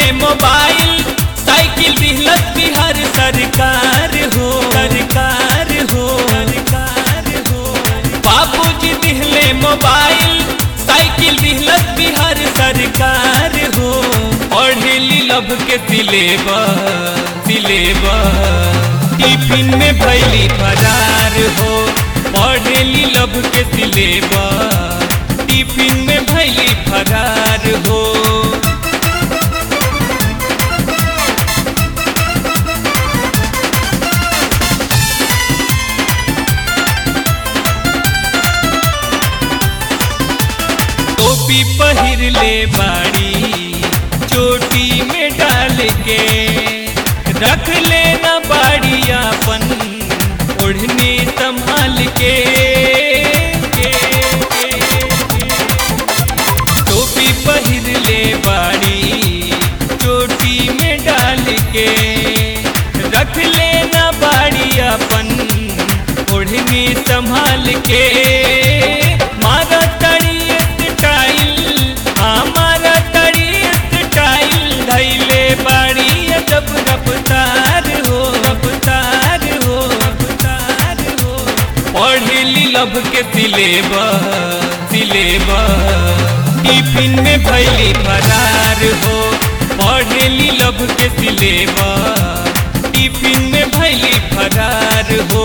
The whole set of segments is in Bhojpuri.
मोबाइल साइकिल दिहलत बिहार सरकार हो सरकार हो सरकार हो बाबूजी दिहले मोबाइल साइकिल दिहलत बिहार सरकार हो पढ़ेली लब के सिलेबस सिलेबस टिफिन में भैली फरार हो पढ़ेली लब के सिलेबस टिफिन में भैली फरार हो टोपी पहिर ले बाड़ी चोटी में डाल के रख लेना बाड़ी अपन ओढ़नी संभाल के टोपी पहिर ले बाड़ी चोटी में डाल के रख लेना बाड़ी अपन ओढ़नी संभाल के मारा तड़ी स्टाइल हमारा तड़ी स्टाइल धैले बाड़ी जब रफ्तार हो रफ्तार हो रफ्तार हो पढ़ली लब के सिलेबस सिलेबस टिफिन में भैली फरार हो पढ़ली लब के सिलेबस टिफिन में भैली फरार हो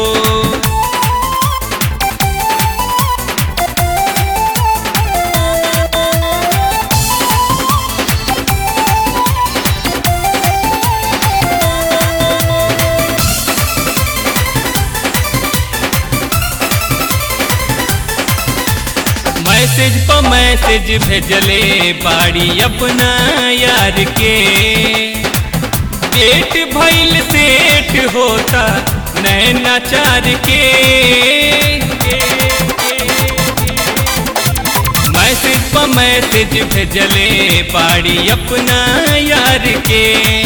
मैसेज पर मैसेज भेजले बाड़ी अपना यार के डेट भइल सेट होता नैना चार के मैसेज पर मैसेज भेजले बाड़ी अपना यार के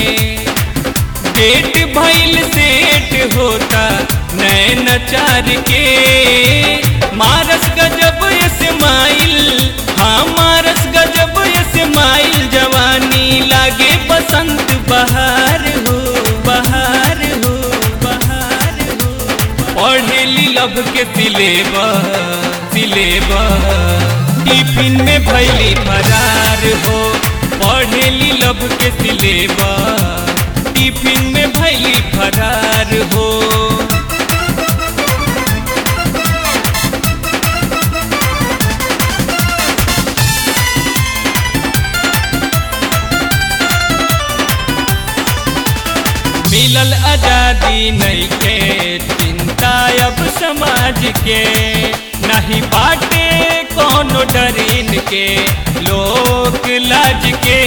डेट भइल सेट होता नैना चार के मारस गजब स्माइल हाँ मारस गजब स्माइल जवानी लागे बसंत बहार हो बहार हो बहार हो पढ़ेली लब के सिलेबस सिलेबस टिफिन में भैली फरार हो पढ़ेली लब के सिलेबस टिफिन में भैली फरार हो मिलल आजादी नहीं के चिंता अब समाज के नहीं बाटे कोनो डरीन के लोक लाज के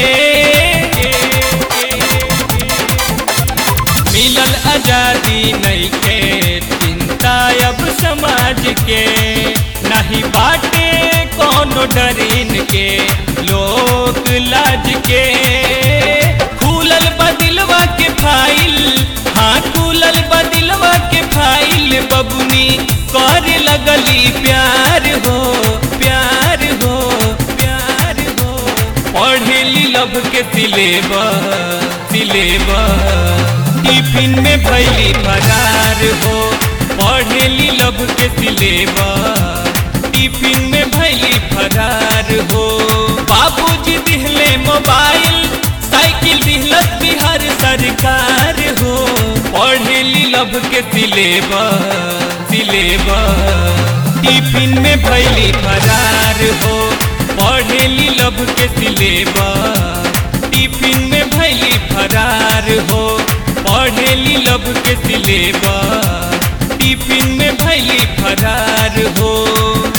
मिलल आजादी नहीं के चिंता अब समाज के नहीं बाटे कोनो डरीन के लोक लाज के खुलल बदिलवा के फाइल हाँ खुलल बदिलवा के फाइल बबुनी कर लगली प्यार हो प्यार हो प्यार हो पढ़ेली लब के सिलेबस सिलेबस टिफिन में भैली फरार हो पढ़ेली लब के सिलेबस टिफिन में भैली फरार हो बाबूजी दिहले मोबाइल साइकिल दिहलत बिहार सरकार हो पढ़ेली लब के सिलेबस सिलेबस टिफिन में भैली फरार हो पढ़ेली लब के सिलेबस टिफिन में भैली फरार हो पढ़ेली लब के सिलेबस टिफिन में भैली फरार हो